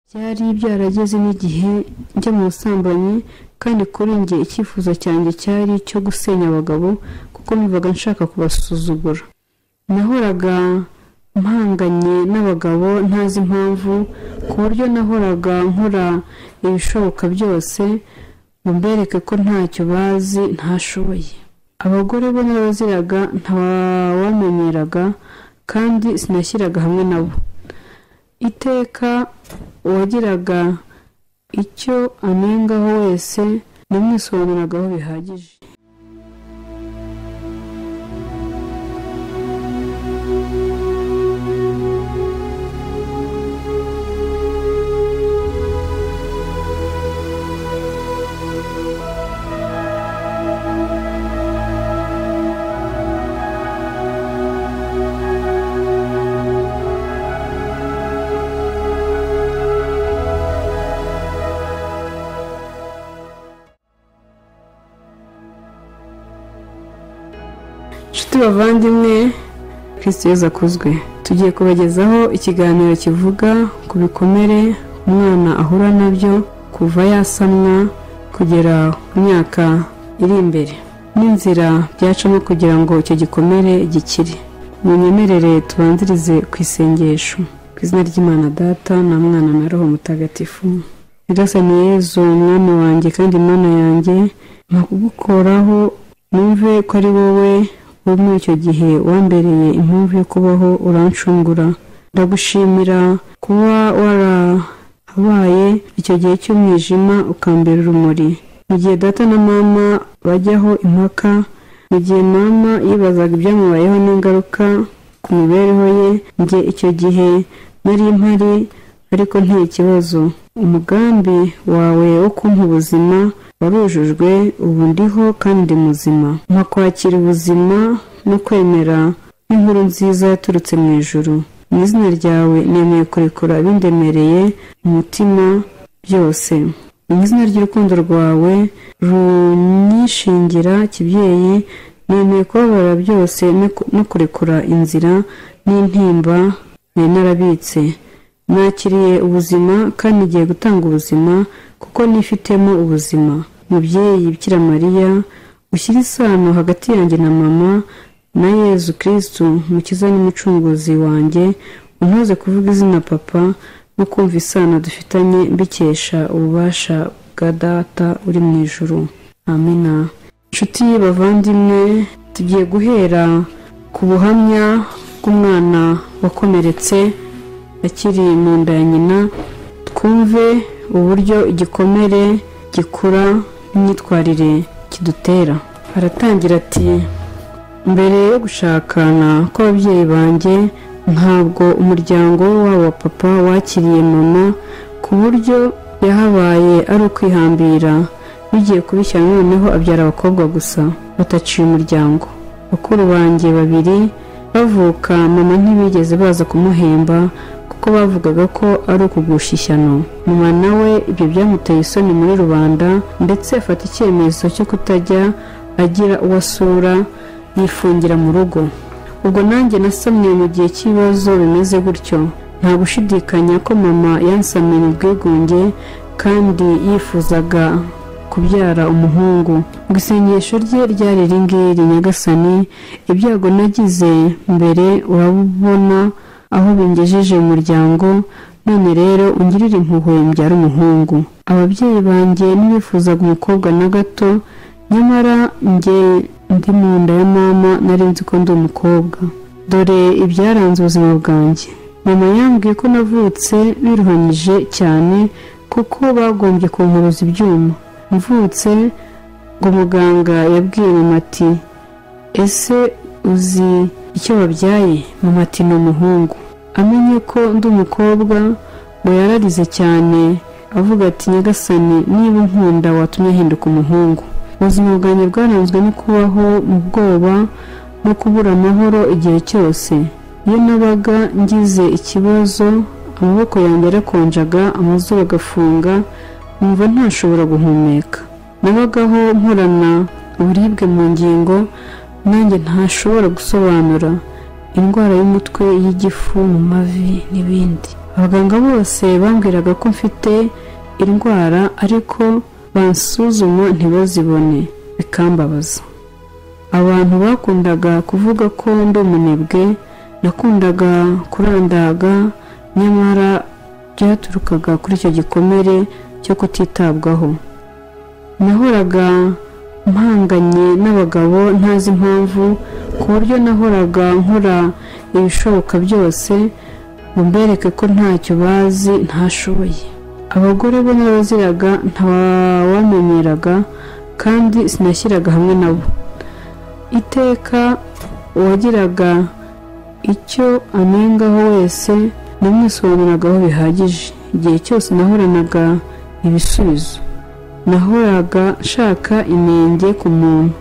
byari byarageze n'igihe njya mu busambanyi kandi kuri njye icyifuzo cyanjye cyari icyo gusenya abagabo kuko numvaga nshaka kubasuzugura nahoraga mpanganye n'abagabo ntazi impamvu ku buryo nahoraga nkora ibishoboka byose ngo mbereke ko ntacyo bazi ntashoboye abagore bo narabaziraga ntawamenyeraga kandi sinashyiraga hamwe nabo iteka uwagiraga icyo anengaho wese namwisobanuragaho bihagije inshuti bavandimwe kirisito yose akuzwe tugiye kubagezaho ikiganiro kivuga ku bikomere umwana ahura nabyo kuva yasamwa kugera ku myaka iri imbere n'inzira byacamo kugira ngo icyo gikomere gikire munyemerere tubanzirize ku isengesho ku izina ry'imana data na mwana na roho mutagatifu birasaniye yezu umwami wanjye kandi mana yanjye ntakugukoraho numve ko ari wowe wo muri icyo gihe wambereye impamvu yo kubaho uranshungura ndagushimira kuba warahabaye icyo gihe cy'umwijima ukambera urumuri mu gihe data na mama bajyaho impaka mu gihe mama yibazaga ibyamubayeho n'ingaruka ku mibereho ye njye icyo gihe nari mpari ariko ntikibazo umugambi wawe wo kumpa ubuzima warujujwe ubu ndiho kandi ndi muzima nkakwakira ubuzima no kwemera nk'inkuru nziza yaturutse mu ijuru mu izina ryawe nemeye kurekura abindemereye umutima byose mu izina ry'urukundo rwawe runyishingira kibyeyi nemeye kubabara byose no kurekura inzira n'intimba nari narabitse nakiriye ubuzima kandi ngiye gutanga ubuzima kuko nifitemo ubuzima mubyeyi bikira mariya ushyire isano hagati yanjye na mama na yezu kirisitu mukiza n'umucunguzi wanjye untoze kuvuga izina papa no kumva isano dufitanye mbikesha ububasha bwa data uri mu ijoro amina inshuti bavandimwe tugiye guhera ku buhamya bw'umwana wakomeretse akiri mu nda ya nyina twumve uburyo igikomere gikura n'imyitwarire kidutera aratangira ati mbere yo gushakana kw'ababyeyi banjye ntabwo umuryango wabo wa papa wakiriye mama ku buryo yahabaye ari ukwihambira bigiye kubishyira noneho abyara abakobwa gusa bataciye umuryango bakuru banjye babiri bavuka mama ntibigeze baza kumuhemba kuko bavugaga ko ari ukugusha ishyano mama nawe ibyo byamuteye isoni muri rubanda ndetse afata icyemezo cyo kutajya agira uwo asura yifungira mu rugo ubwo nanjye nasamye mu gihe cy'ibibazo bimeze gutyo nta gushidikanya ko mama yansamiye mu bwigunge kandi yifuzaga kubyara umuhungu ngo isengesho rye ryari ringiri nyagasani ibyago nagize mbere urabona aho bingejeje umuryango none rero ungirire impuhwe mbyara umuhungu ababyeyi banjye ntibifuzaga umukobwa na gato nyamara njye ndi mu nda ya mama nari nzi ko ndi umukobwa dore ibyaranze ubuzima bwanjye mama yambwiye ko navutse biruhanyije cyane kuko bagombye kunkuruza ibyuma mvutse ngo muganga yabwiye mama ati ese uzi icyo wabyaye mama ati ni umuhungu amenye ko ndi umukobwa ngo yararize cyane avuga ati nyagasani niba nkunda watumye ahinduka umuhungu ubuzima bwanjye bwaranzwe no kubaho mu bwoba no kubura amahoro igihe cyose iyo nabaga ngize ikibazo amaboko yanjye arakonjaga amazuru agafunga numva ntashobora guhumeka nabagaho nkorana uburibwe mu ngingo nanjye ntashobora gusobanura indwara y'umutwe y'igifu mu mavi n'ibindi abaganga bose bambwiraga ko mfite indwara ariko bansuzuma ntibazibone bikambabaza abantu bakundaga kuvuga ko ndi umunebwe nakundaga kurandaga nyamara byaturukaga kuri icyo gikomere cyo kutitabwaho nahoraga mpanganye n'abagabo ntazi impamvu ku buryo nahoraga nkora ibishoboka byose ngo mbereke ko ntacyo bazi ntashoboye abagore bo n'abaziraga ntawamenyeraga kandi sinashyiraga hamwe nabo iteka uwagiraga icyo anengaho wese namwisobanuragaho bihagije igihe cyose nahoranaga ibisubizo nahoraga nshaka inenge ku muntu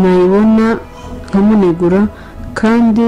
nayibona nkamunegura kandi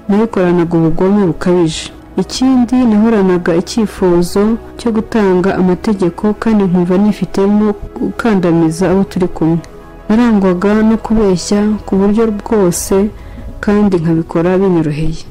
nayikoranaga ubugome bukabije ikindi nahoranaga icyifuzo cyo gutanga amategeko kandi nkumva nifitemo gukandamiza abo turi kumwe narangwaga no kubeshya ku buryo bwose kandi nkabikora binyoroheye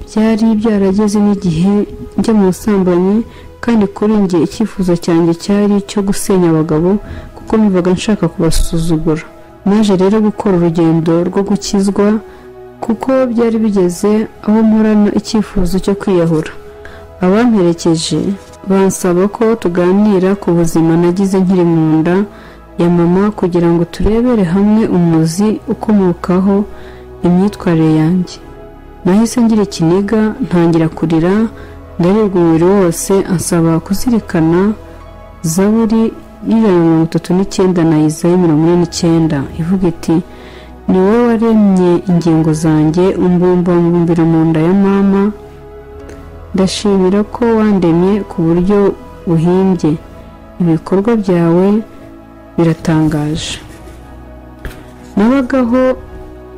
byari byarageze n'igihe njya mu busambanyi kandi kuri njye icyifuzo cyanjye cyari icyo gusenya abagabo kuko mbivaga nshaka kubasuzugura naje rero gukora urugendo rwo gukizwa kuko byari bigeze aho nkorana icyifuzo cyo kwiyahura abamperekeje bansaba ko tuganira ku buzima nagize nkiri mu nda ya mama kugira ngo turebere hamwe umuzi ukomokaho imyitwarire yanjye nahise ngira ikiniga ntangira kurira ndaribwa umubiri wose ansaba kuzirikana zaburi y'ijana na mirongo itatu n'icyenda na izayi mirongo ine n'icyenda ivuga iti ni wowe waremye ingingo zanjye umbumba mbumbira mu nda ya mama ndashimira ko wandemye ku buryo buhimbye ibikorwa byawe biratangaje nabagaho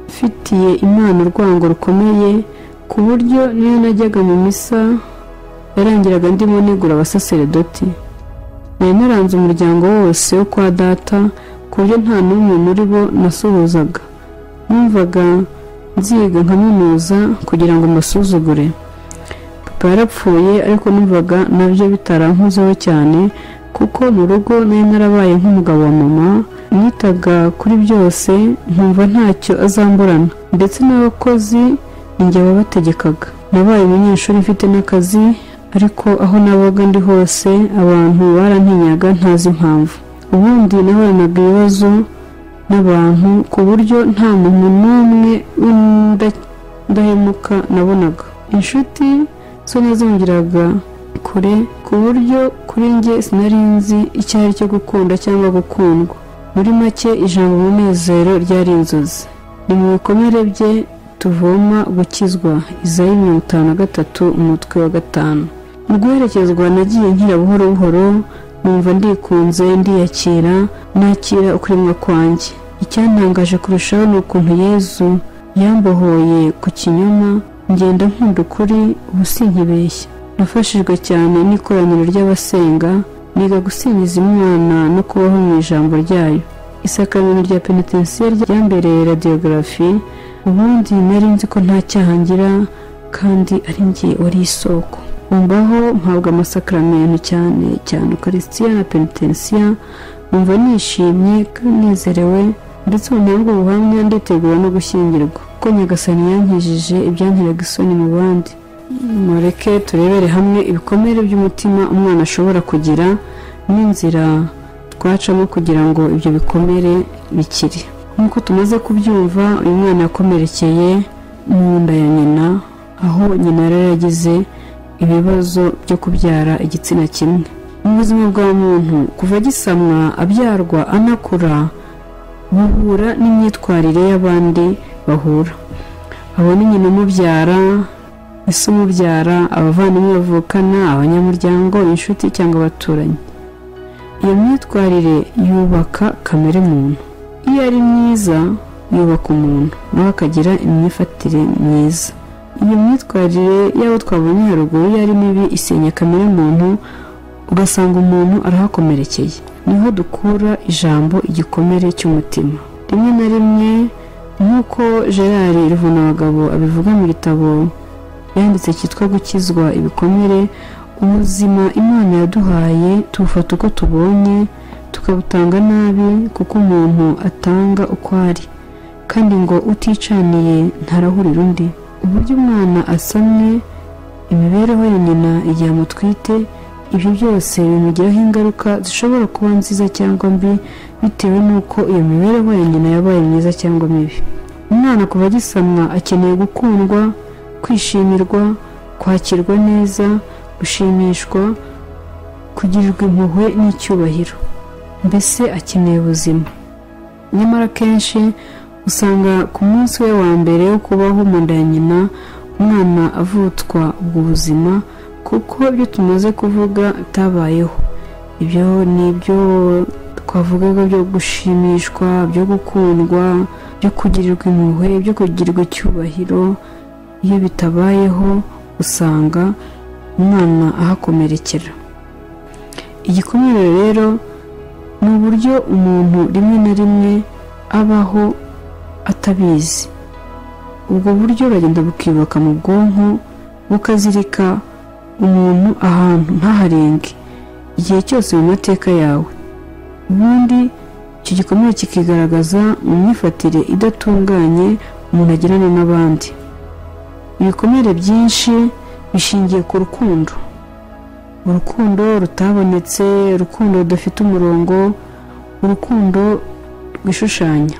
mfitiye imana urwango rukomeye ku buryo niyo najyaga mu misa yarangiraga ndimo nigura abasaseredoti nari naranze umuryango wose wo kwa data ku buryo nta n'umwe muri bo nasuhuzaga numvaga nziga nkamunuza kugira ngo mbasuzugure papa yarapfuye ariko numvaga nabyo bitarankozeho cyane kuko mu rugo nari narabaye nk'umugabo wa mama nitaga kuri byose nkumva ntacyo azamburana ndetse n'abakozi njye wabategekaga nabaye umunyeshuri mfite n'akazi ariko aho nabaga ndi hose abantu barantinyaga ntazi impamvu ubundi nahoranaga ibibazo n'abantu ku buryo nta muntu n'umwe w'indahemuka nabonaga inshuti zo nazongeraga kure ku buryo kuri njye sinari nzi icyo ari cyo gukunda cyangwa gukundwa muri make ijambo umunezero ryari inzozi ni mu bikomere bye tuvoma gukizwa izayi mirongo itanu na gatatu umutwe wa gatanu mu guherekezwa nagiye nkira buhoro buhoro numva ndikunze ndiyakira nakira ukuremwa kwanjye icyantangaje kurushaho ni ukuntu yezu yambohoye ku kinyoma ngenda nkunda ukuri ubu sinkibeshya nafashijwe cyane n'ikoraniro ry'abasenga niga gusingiza imana no kubaho mu ijambo ryayo isakamiro rya penitensiyeri ryambereye radiyogarafi ubundi nari nzi ko nta cyaha ngira kandi ari njye wari isoko umvaho mpabwa amasakaramentu cyane cyane ukarisitiya na penitensiya numva nishimye kandi nezerewe ndetse ntabwo buhamya nditegura no gushyingirwa kuko nyagasani yankijije ibyanteraga isoni mu bandi mureke turebere hamwe ibikomere by'umutima umwana ashobora kugira n'inzira twacamo kugira ngo ibyo bikomere bikire nk'uko tumaze kubyumva uyu mwana yakomerekeye mu nda ya nyina aho nyina yari yaragize ibibazo byo kubyara igitsina kimwe mu buzima bwa muntu kuva gisamwa abyarwa anakura buhura n'imyitwarire y'abandi bahura abona nyina umubyara ese umubyara abavandimwe bavukana abanyamuryango inshuti cyangwa abaturanyi iyo myitwarire yubaka kamere muntu iyo ari myiza yubaka umuntu nawe akagira imyifatire myiza iyo myitwarire y'abo twabonye haruguru iyo ari mibi isenya kamere muntu ugasanga umuntu arahakomerekeye niho dukura ijambo igikomere cy'umutima rimwe na rimwe nk'uko gerard rivunabagabo abivuga mu gitabo yanditse cyitwa gukizwa ibikomere ubuzima imana yaduhaye tubufata uko tubonye tukabutanga nabi kuko umuntu atanga uko ari kandi ngo uticaniye ntarahurira undi uburyo umwana asamye imibereho ya nyina igihe amutwite ibyo byose bimugiraho ingaruka zishobora kuba nziza cyangwa mbi bitewe n'uko iyo mibereho ya nyina yabaye myiza cyangwa mibi umwana kuva agisamwa akeneye gukundwa kwishimirwa kwakirwa neza gushimishwa kugirirwa impuhwe n'icyubahiro mbese akeneye ubuzima nyamara kenshi usanga ku munsi we wa mbere wo kubaho mu nda ya nyina umwana avutswa ubwo buzima kuko ibyo tumaze kuvuga bitabayeho ibyo ni ibyo twavugaga byo gushimishwa byo gukundwa byo kugirirwa impuhwe byo kugirirwa icyubahiro iyo bitabayeho usanga umwana ahakomerekera igikomere rero ni uburyo umuntu rimwe na rimwe abaho atabizi ubwo buryo buragenda bukiyubaka mu bwonko bukazirika umuntu ahantu ntaharenge igihe cyose mu mateka yawe ubundi icyo gikomere kikigaragaza mu myifatire idatunganye umuntu agirana n'abandi ibikomere byinshi bishingiye ku rukundo urukundo rutabonetse urukundo rudafite umurongo urukundo rwishushanya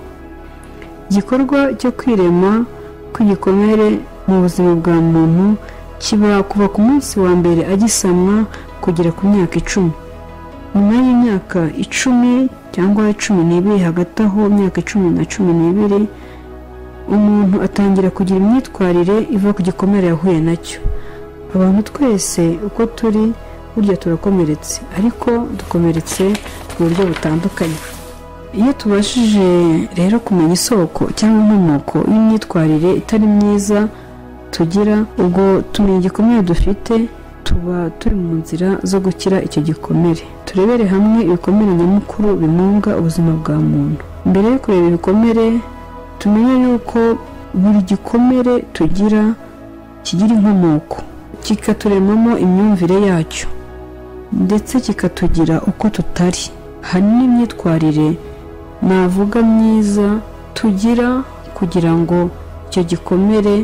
igikorwa cyo kwirema kw'igikomere mu buzima bwa muntu kiba kuva ku munsi wa mbere agisamwa kugera ku myaka icumi nyuma y'imyaka icumi cyangwa cumi n'ibiri hagati aho imyaka icumi na cumi n'ibiri umuntu atangira kugira imyitwarire iva ku gikomere yahuye nacyo abantu twese uko turi burya turakomeretse ariko dukomeretse mu buryo butandukanye iyo tubashije rero kumenya isoko cyangwa inkomoko y'imyitwarire itari myiza tugira ubwo tumenya igikomere dufite tuba turi mu nzira zo gukira icyo gikomere turebere hamwe ibikomere nyamukuru bimunga ubuzima bwa muntu mbere yo kureba ibikomere tumenye yuko buri gikomere tugira kigira inkomoko kikaturemamo imyumvire yacyo ndetse kikatugira uko tutari hari n'imyitwarire navuga myiza tugira kugira ngo icyo gikomere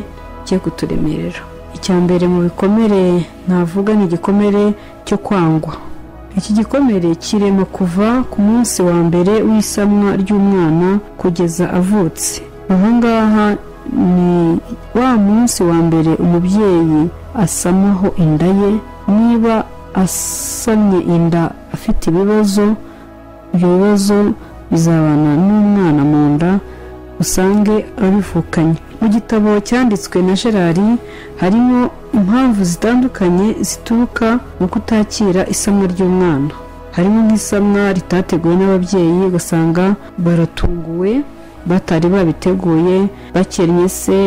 cye kuturemerera icya mbere mu bikomere navuga ni igikomere cyo kwangwa iki gikomere kirema kuva ku munsi wa mbere w'isamwa ry'umwana kugeza avutse aha ngaha ni wa munsi wa mbere umubyeyi asamaho inda ye niba asamye inda afite ibibazo ibyo bibazo bizabana n'umwana mu nda usange abivukanye mu gitabo cyanditswe na gerari harimo impamvu zitandukanye zituruka mu kutakira isamwa ry'umwana harimo nk'isamwa ritateguwe n'ababyeyi ugasanga baratunguwe batari babiteguye bakennye se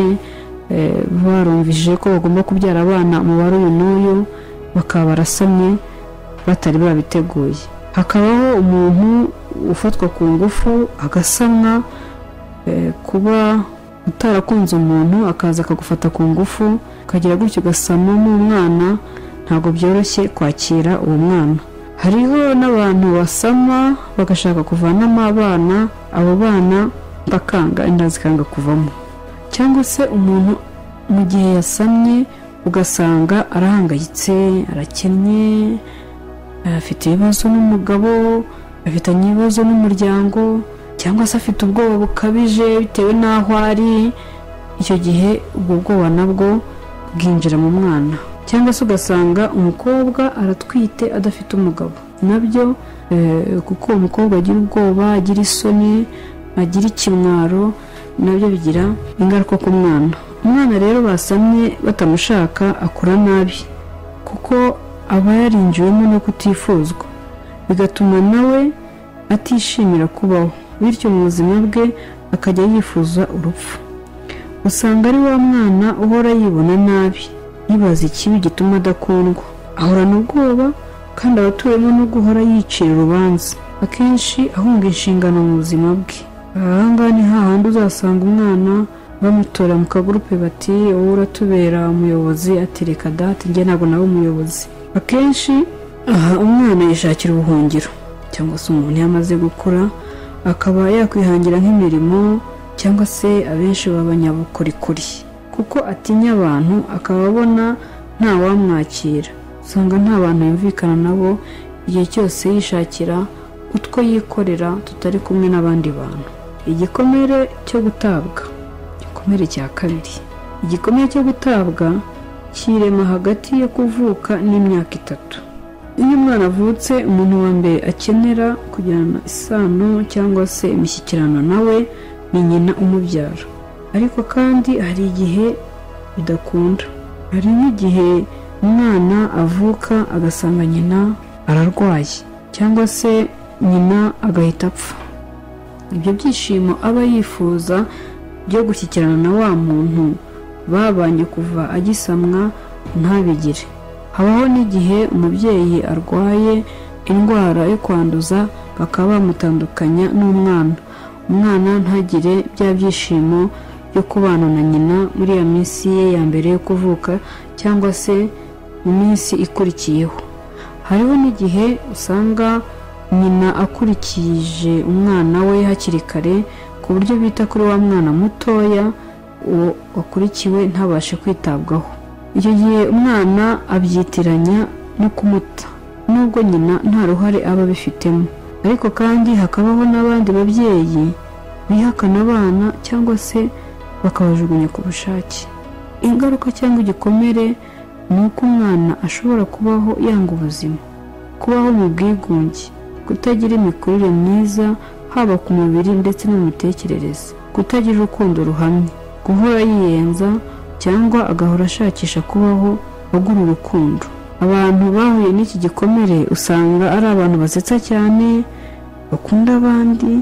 barumvije ko bagomba kubyara abana umubare uyu n'uyu bakaba barasamye batari babiteguye hakabaho umuntu ufatwa ku ngufu agasamwa kuba utarakunze umuntu akaza akagufata ku ngufu ukagira gutyo ugasama n'umwana ntabwo byoroshye kwakira uwo mwana hariho n'abantu basama bagashaka kuvanamo abana abo bana bakanga inda zikanga kuvamo cyangwa se umuntu mu gihe yasamye ugasanga arahangayitse arakennye afite ibibazo n'umugabo afitanye ibibazo n'umuryango cyangwa se afite ubwoba bukabije bitewe n'aho ari icyo gihe ubwo bwoba nabwo bwinjira mu mwana cyangwa se ugasanga umukobwa aratwite adafite umugabo nabyo kuko uwo mukobwa agira ubwoba agira isoni agira ikimwaro nabyo bigira ingaruka ku mwana umwana rero basamye batamushaka akura nabi kuko aba yarinjiwemo no kutifuzwa bigatuma nawe atishimira kubaho bityo mu buzima bwe akajya yifuza urupfu usanga ari wa mwana uhora yibona nabi yibaza ikibi gituma adakundwa ahorana ubwoba kandi aba atuwemo no guhora yicira urubanza akenshi ahunga inshingano mu buzima bwe ahangaha ni hahandi uzasanga umwana bamutora mu kagurupe bati wowe uratubera umuyobozi atereka date njye ntabwo nawe umuyobozi akenshi aha umwana yishakira ubuhungiro cyangwa se umuntu iyo amaze gukura akaba yakwihangira nk'imirimo cyangwa se abenshi b'abanyabukorikori kuko atinya abantu akaba abona ntawamwakira usanga nta bantu yumvikana nabo igihe cyose yishakira utwo yikorera tutari kumwe n'abandi bantu igikomere cyo gutabwa igikomere cya kabiri igikomere cyo gutabwa kirema hagati yo kuvuka n'imyaka itatu iyo umwana avutse umuntu wa mbere akenera kugirana isano cyangwa se imishyikirano nawe ni nyina umubyara ariko kandi hari igihe bidakunda hari n'igihe umwana avuka agasanga nyina ararwaye cyangwa se nyina agahita apfa ibyo byishimo aba yifuza byo gushyikirana na wa muntu babanye kuva agisamwa ntabigire habaho n'igihe umubyeyi arwaye indwara yo kwanduza bakaba bamutandukanya n'umwana umwana ntagire bya byishimo byo kubana na nyina muri iyo minsi ye ya mbere yo kuvuka cyangwa se mu minsi ikurikiyeho hariho n'igihe usanga nyina akurikije umwana we hakiri kare ku buryo bita kuri wa mwana mutoya uwo wakurikiwe ntabashe kwitabwaho icyo gihe umwana abyitiranya no kumuta nubwo nyina nta ruhare aba abifitemo ariko kandi hakabaho n'abandi babyeyi bihakana abana cyangwa se bakabajugunya ku bushake ingaruka cyangwa igikomere ni uko umwana ashobora kubaho yanga ubuzima kubaho mu bwigunge kutagira imikurire myiza haba ku mubiri ndetse no mu mitekerereze kutagira urukundo ruhamye guhora yiyenza cyangwa agahora ashakisha kubaho agura urukundo abantu bahuye n'iki gikomere usanga ari abantu basetsa cyane bakunda abandi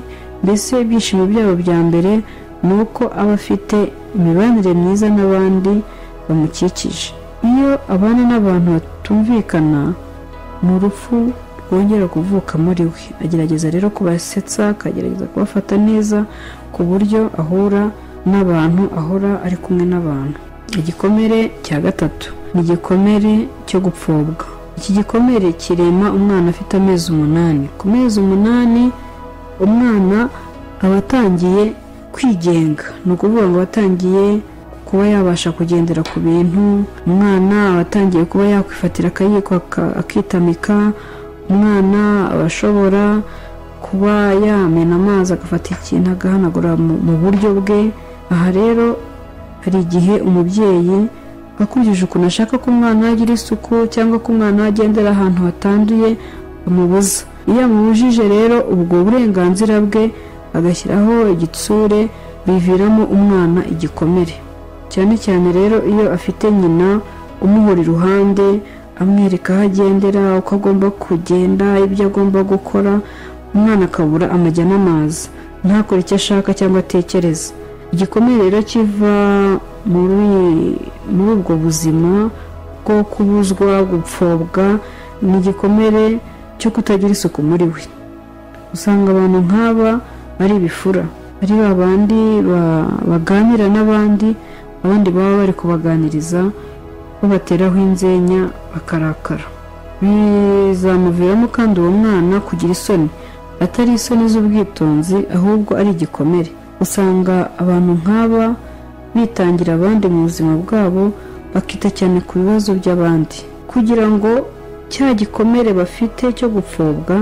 mbese ibyishimo byabo bya mbere ni uko aba afite imibanire myiza n'abandi bamukikije iyo abana n'abantu batumvikana ni urupfu rwongera kuvuka muri we agerageza rero kubasetsa akagerageza kubafata neza ku buryo ahura n'abantu ahora ari kumwe n'abantu igikomere cya gatatu ni igikomere cyo gupfobwa iki gikomere kirema umwana afite amezi umunani ku mezi umunani umwana aba atangiye kwigenga ni ukuvuga ngo atangiye kuba yabasha kugendera ku bintu umwana aba atangiye kuba yakwifatira akayiko akitamika umwana aba ashobora kuba yamena amazi agafata ikintu agahanagura mu buryo bwe aha rero hari igihe umubyeyi akurikije ukuntu ashaka ko umwana yagira isuku cyangwa ko umwana agendera ahantu hatanduye amubuza iyo amubujije rero ubwo burenganzira bwe agashyiraho igitsure biviramo umwana igikomere cyane cyane rero iyo afite nyina umuhora iruhande amwereka aho agendera uko agomba kugenda ibyo agomba gukora umwana akabura amajya n'amazi ntakore icyo ashaka cyangwa atekereza igikomere rero kiva muri ubwo buzima bwo kubuzwa gupfobwa ni igikomere cyo kutagira isuku muri we usanga abantu nk'aba ari ibifura ari ba bandi baganira n'abandi abandi baba bari kubaganiriza babateraho inzenya bakarakara bizamuviramo kandi uwo mwana kugira isoni atari isoni z'ubwitonzi ahubwo ari igikomere usanga abantu nk'aba bitangira abandi mu buzima bwabo bakita cyane ku bibazo by'abandi kugira ngo cya gikomere bafite cyo gupfobwa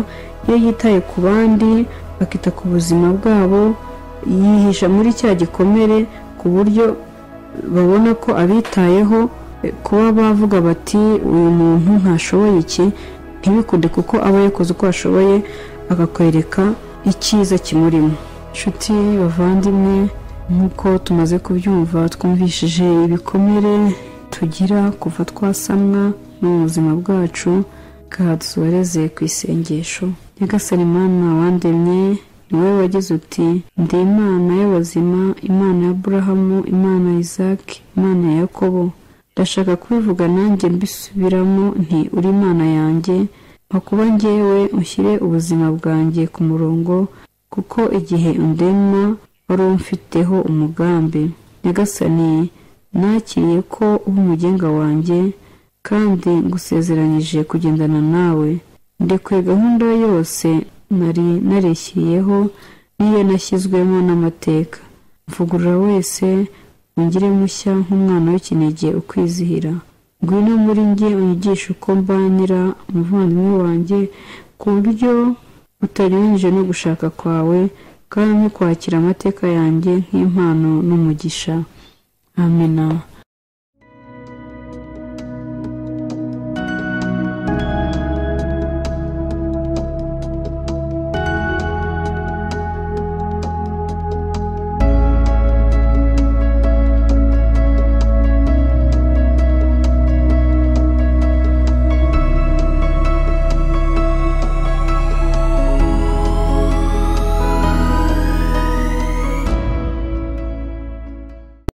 iyo yitaye ku bandi bakita ku buzima bwabo yihisha muri cya gikomere ku buryo babona ko abitayeho kuba bavuga bati uyu muntu ntashoboye iki ntibikunde kuko aba yakoze uko ashoboye akakwereka icyiza kimurimo inshuti bavandimwe nk'uko tumaze kubyumva twumvishije ibikomere tugira kuva twasamwa no mu buzima bwacu bwadusoreze ku isengesho nyagasani imana wandemye ni wowe wagize uti ndi imana y'abazima imana ya burahamu imana ya izaki imana ya yakobo ndashaka kubivuga nanjye mbisubiramo nti uri imana yanjye makuba ngewe ushyire ubuzima bwanjye ku murongo kuko igihe undema wari umfiteho umugambi nyagasani nakiriye ko uri umugenga wanjye kandi ngusezeranyije kugendana nawe ndekuye gahunda yose nari narishyiriyeho n'iyo nashyizwemo n'amateka mvugurura wese ungire mushya nk'umwana w'ikinege ukwizihira ngwino muri njye unyigishe uko mbanira umuvandimwe wanjye ku buryo utarengeje no gushaka kwawe kandi kwakira amateka yanjye nk'impano n'umugisha amena